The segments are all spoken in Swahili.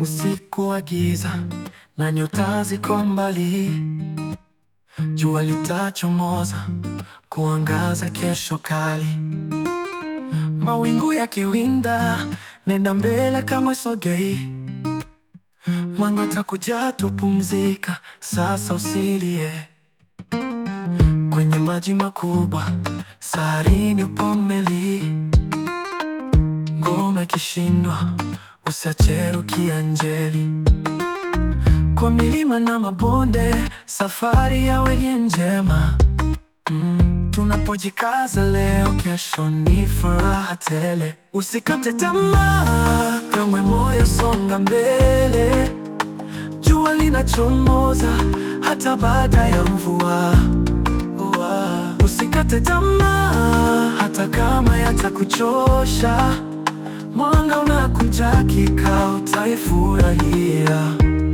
usiku wa giza na nyota ziko mbali, jua litachomoza kuangaza kesho kali. Mawingu yakiwinda, nenda mbele kama sogei, mwanga utakuja, tupumzika sasa, usilie kwenye maji makubwa, saharini upo meli, ngoma ikishindwa, usiache rukia Njeri. Kwa milima na mabonde, safari yawe ni njema. Mm, tunapojikaza leo, kesho ni furaha tele. Usikate tamaa, kamwe moyo, songa mbele. Jua linachomoza hata baada ya mvua. Ua, Usikate tamaa hata kama yatakuchosha. Mwanga unakuja, kikao utaifurahia.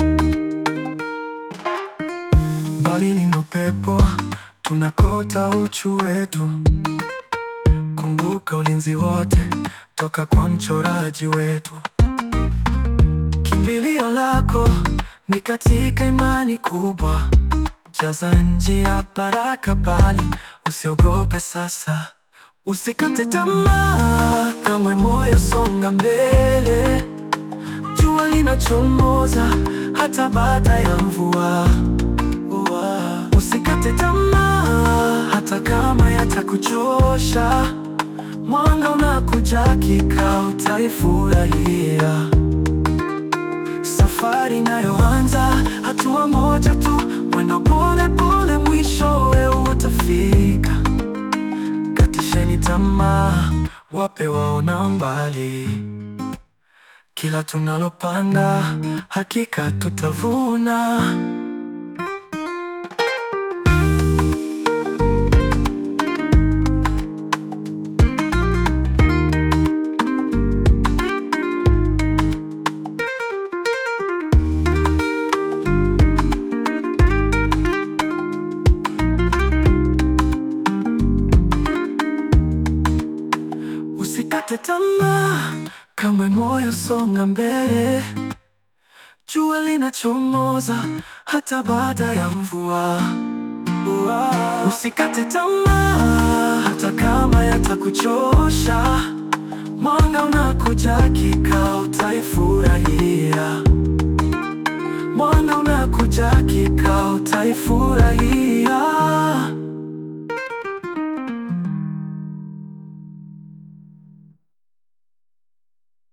Mbali ni upepo, tunakota uchu wetu. Kumbuka ulinzi wote toka kwa mchoraji wetu. Kimbilio lako ni katika imani kubwa. Jaza njia baraka bali usiogope sasa. Usikate tamaa, kamwe moyo, songa mbele. Jua linachomoza hata baada ya mvua. Ua, Usikate tamaa hata kama yatakuchosha. Mwanga unakuja, kikao utaifurahia. Safari inayoanza hatua moja tu, mwendo pole pole, mwishowe utafika. Katisheni tamaa, wape waona mbali. Kila tunalopanda hakika tutavuna. Usikate tamaa, kamwe moyo, songa mbele. Jua linachomoza hata baada ya mvua. Ua, Usikate tamaa hata kama yatakuchosha. Mwanga unakuja, kikao utaifurahia. Mwanga unakuja, kikao utaifurahia.